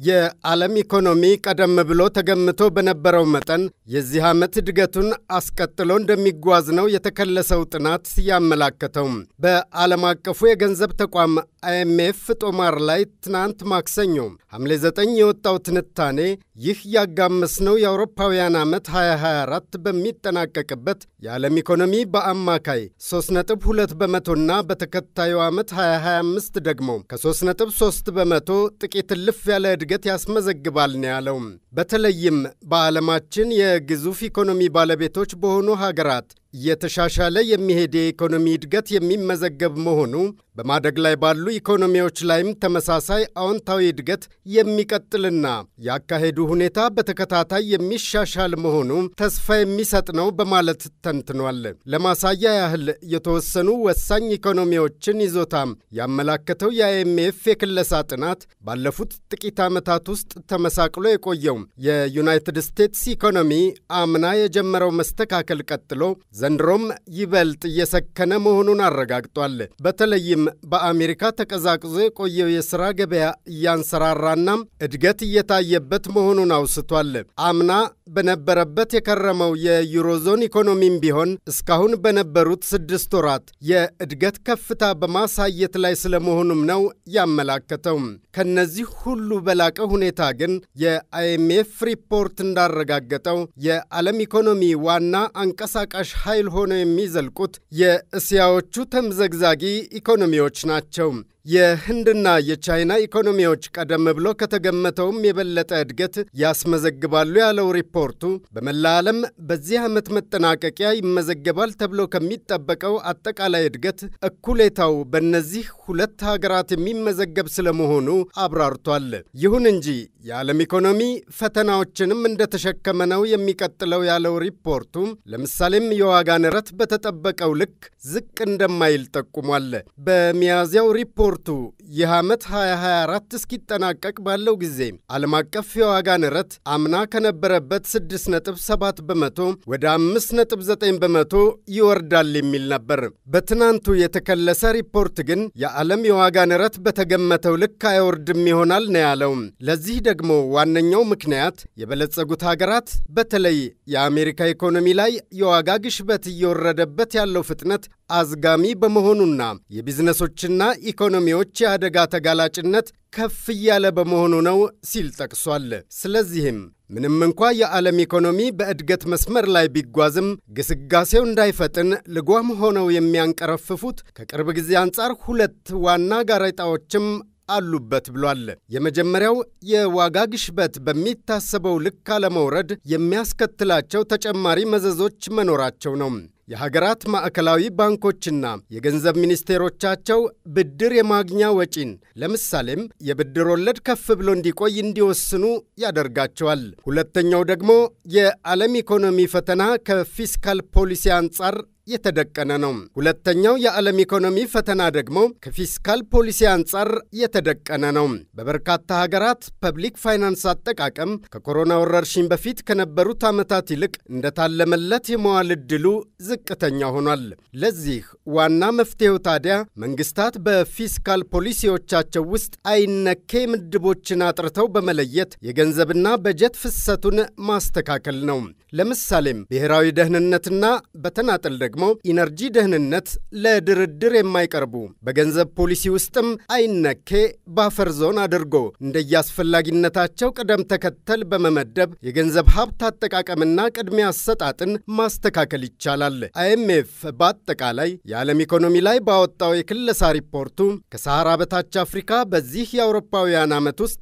የዓለም ኢኮኖሚ ቀደም ብሎ ተገምቶ በነበረው መጠን የዚህ ዓመት እድገቱን አስቀጥሎ እንደሚጓዝ ነው የተከለሰው ጥናት ያመላከተው። በዓለም አቀፉ የገንዘብ ተቋም አይኤምኤፍ ጦማር ላይ ትናንት ማክሰኞ ሐምሌ 9 የወጣው ትንታኔ ይህ ያጋመስነው የአውሮፓውያን ዓመት 2024 በሚጠናቀቅበት የዓለም ኢኮኖሚ በአማካይ 3.2 በመቶና በተከታዩ ዓመት 2025 ደግሞ ከ3.3 በመቶ ጥቂት እልፍ ያለ እድገት ያስመዘግባል ነው ያለው። በተለይም በዓለማችን የግዙፍ ኢኮኖሚ ባለቤቶች በሆኑ ሀገራት እየተሻሻለ የሚሄድ የኢኮኖሚ እድገት የሚመዘገብ መሆኑ በማደግ ላይ ባሉ ኢኮኖሚዎች ላይም ተመሳሳይ አዎንታዊ እድገት የሚቀጥልና ያካሄዱ ሁኔታ በተከታታይ የሚሻሻል መሆኑ ተስፋ የሚሰጥ ነው በማለት ተንትኗል። ለማሳያ ያህል የተወሰኑ ወሳኝ ኢኮኖሚዎችን ይዞታም ያመላከተው የአይኤምኤፍ የክለሳ ጥናት ባለፉት ጥቂት ዓመታት ውስጥ ተመሳቅሎ የቆየው የዩናይትድ ስቴትስ ኢኮኖሚ አምና የጀመረው መስተካከል ቀጥሎ ዘንድሮም ይበልጥ እየሰከነ መሆኑን አረጋግጧል። በተለይም በአሜሪካ ተቀዛቅዞ የቆየው የሥራ ገበያ እያንሰራራና እድገት እየታየበት መሆኑን አውስቷል። አምና በነበረበት የከረመው የዩሮዞን ኢኮኖሚም ቢሆን እስካሁን በነበሩት ስድስት ወራት የእድገት ከፍታ በማሳየት ላይ ስለመሆኑም ነው ያመላከተው። ከነዚህ ሁሉ በላቀ ሁኔታ ግን የአይኤምኤፍ ሪፖርት እንዳረጋገጠው የዓለም ኢኮኖሚ ዋና አንቀሳቃሽ ኃይል ሆነው የሚዘልቁት የእስያዎቹ ተምዘግዛጊ ኢኮኖሚዎች ናቸው። የህንድና የቻይና ኢኮኖሚዎች ቀደም ብሎ ከተገመተውም የበለጠ እድገት ያስመዘግባሉ ያለው ሪፖርቱ በመላ ዓለም በዚህ ዓመት መጠናቀቂያ ይመዘገባል ተብሎ ከሚጠበቀው አጠቃላይ እድገት እኩሌታው በእነዚህ ሁለት ሀገራት የሚመዘገብ ስለመሆኑ አብራርቷል። ይሁን እንጂ የዓለም ኢኮኖሚ ፈተናዎችንም እንደተሸከመ ነው የሚቀጥለው ያለው ሪፖርቱ ለምሳሌም የዋጋ ንረት በተጠበቀው ልክ ዝቅ እንደማይል ጠቁሟል። በሚያዝያው ሪፖርቱ ይህ ዓመት 2024 እስኪጠናቀቅ ባለው ጊዜ ዓለም አቀፍ የዋጋ ንረት አምና ከነበረበት 6.7 በመቶ ወደ 5.9 በመቶ ይወርዳል የሚል ነበር። በትናንቱ የተከለሰ ሪፖርት ግን የዓለም የዋጋ ንረት በተገመተው ልክ አይወርድም ይሆናል ነው ያለው። ለዚህ ደግሞ ዋነኛው ምክንያት የበለጸጉት ሀገራት በተለይ የአሜሪካ ኢኮኖሚ ላይ የዋጋ ግሽበት እየወረደበት ያለው ፍጥነት አዝጋሚ በመሆኑና የቢዝነሶችና ኢኮኖሚዎች የአደጋ ተጋላጭነት ከፍ እያለ በመሆኑ ነው ሲል ጠቅሷል። ስለዚህም ምንም እንኳ የዓለም ኢኮኖሚ በእድገት መስመር ላይ ቢጓዝም ግስጋሴው እንዳይፈጥን ልጓም ሆነው የሚያንቀረፍፉት ከቅርብ ጊዜ አንጻር ሁለት ዋና ጋሬጣዎችም አሉበት ብሏል። የመጀመሪያው የዋጋ ግሽበት በሚታሰበው ልክ አለመውረድ የሚያስከትላቸው ተጨማሪ መዘዞች መኖራቸው ነው። የሀገራት ማዕከላዊ ባንኮችና የገንዘብ ሚኒስቴሮቻቸው ብድር የማግኛ ወጪን ለምሳሌም የብድር ወለድ ከፍ ብሎ እንዲቆይ እንዲወስኑ ያደርጋቸዋል። ሁለተኛው ደግሞ የዓለም ኢኮኖሚ ፈተና ከፊስካል ፖሊሲ አንጻር የተደቀነ ነው። ሁለተኛው የዓለም ኢኮኖሚ ፈተና ደግሞ ከፊስካል ፖሊሲ አንጻር የተደቀነ ነው። በበርካታ ሀገራት ፐብሊክ ፋይናንስ አጠቃቀም ከኮሮና ወረርሽኝ በፊት ከነበሩት ዓመታት ይልቅ እንደታለመለት የመዋል ዕድሉ ዝቅተኛ ሆኗል። ለዚህ ዋና መፍትሄው ታዲያ መንግስታት በፊስካል ፖሊሲዎቻቸው ውስጥ አይነኬ ምድቦችን አጥርተው በመለየት የገንዘብና በጀት ፍሰቱን ማስተካከል ነው። ለምሳሌም ብሔራዊ ደህንነትና በተናጠል ደግሞ ኢነርጂ ደህንነት ለድርድር የማይቀርቡ በገንዘብ ፖሊሲ ውስጥም አይነኬ ባፈር ዞን አድርጎ እንደየአስፈላጊነታቸው ቅደም ተከተል በመመደብ የገንዘብ ሀብት አጠቃቀምና ቅድሚያ አሰጣጥን ማስተካከል ይቻላል። አይኤምኤፍ በአጠቃላይ የዓለም ኢኮኖሚ ላይ ባወጣው የክለሳ ሪፖርቱ ከሰሐራ በታች አፍሪካ በዚህ የአውሮፓውያን ዓመት ውስጥ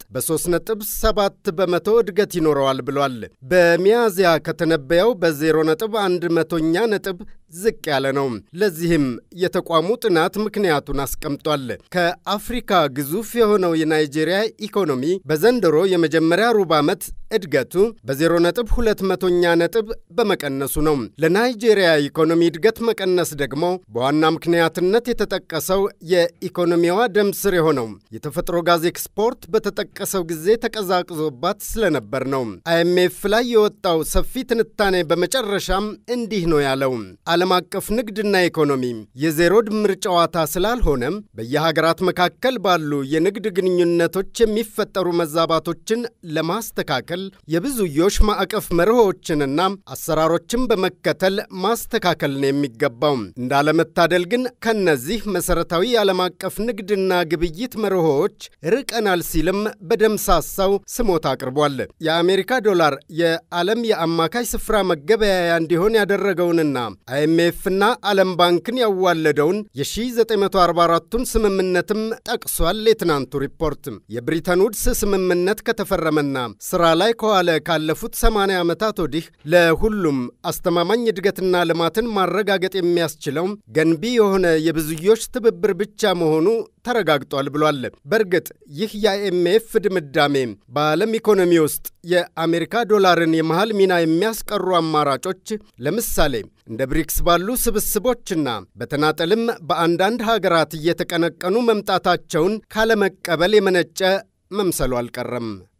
በ3.7 በመቶ እድገት ይኖረዋል ብሏል። በሚያዝያ ከተነበየው በ0.1 መቶኛ ነጥብ ዝቅ ያለ ነው። ለዚህም የተቋሙ ጥናት ምክንያቱን አስቀምጧል። ከአፍሪካ ግዙፍ የሆነው የናይጄሪያ ኢኮኖሚ በዘንድሮ የመጀመሪያ ሩብ ዓመት እድገቱ በ0.2 መቶኛ ነጥብ በመቀነሱ ነው። ለናይጄሪያ ኢኮኖሚ እድገት መቀነስ ደግሞ በዋና ምክንያትነት የተጠቀሰው የኢኮኖሚዋ ደም ስር የሆነው የተፈጥሮ ጋዝ ኤክስፖርት በተጠቀሰው ጊዜ ተቀዛቅዞባት ስለነበር ነው። አይኤምኤፍ ላይ የወጣው ሰፊ ትንታኔ በመጨረሻም እንዲህ ነው ያለው። ዓለም የዓለም አቀፍ ንግድና ኢኮኖሚ የዜሮ ድምር ጨዋታ ስላልሆነም በየሀገራት መካከል ባሉ የንግድ ግንኙነቶች የሚፈጠሩ መዛባቶችን ለማስተካከል የብዙዮሽ ማዕቀፍ መርሆዎችንና አሰራሮችን በመከተል ማስተካከል ነው የሚገባው። እንዳለመታደል ግን ከነዚህ መሠረታዊ የዓለም አቀፍ ንግድና ግብይት መርሆዎች ርቀናል ሲልም በደምሳሳው ስሞታ አቅርቧል። የአሜሪካ ዶላር የዓለም የአማካይ ስፍራ መገበያያ እንዲሆን ያደረገውንና አይኤምኤፍና ዓለም ባንክን ያዋለደውን የ1944ቱን ስምምነትም ጠቅሷል። የትናንቱ ሪፖርት የብሪተን ውድስ ስምምነት ከተፈረመና ስራ ላይ ከዋለ ካለፉት 80 ዓመታት ወዲህ ለሁሉም አስተማማኝ እድገትና ልማትን ማረጋገጥ የሚያስችለው ገንቢ የሆነ የብዙዮሽ ትብብር ብቻ መሆኑ ተረጋግጧል ብሏል። በእርግጥ ይህ የአይኤምኤፍ ድምዳሜ በዓለም ኢኮኖሚ ውስጥ የአሜሪካ ዶላርን የመሃል ሚና የሚያስቀሩ አማራጮች ለምሳሌ እንደ ብሪክስ ባሉ ስብስቦችና በተናጠልም በአንዳንድ ሀገራት እየተቀነቀኑ መምጣታቸውን ካለመቀበል የመነጨ መምሰሉ አልቀረም።